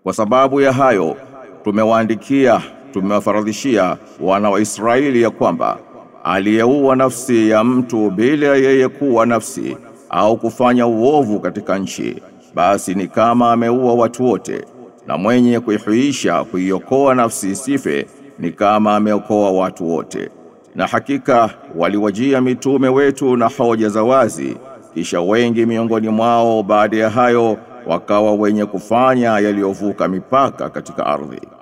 Kwa sababu ya hayo tumewaandikia tumewafaradhishia wana wa Israeli ya kwamba aliyeua nafsi ya mtu bila yeye kuwa nafsi au kufanya uovu katika nchi basi ni kama ameua watu wote na mwenye kuihuisha kuiokoa nafsi isife ni kama ameokoa watu wote na hakika waliwajia mitume wetu na hoja za wazi kisha wengi miongoni mwao baada ya hayo wakawa wenye kufanya yaliyovuka mipaka katika ardhi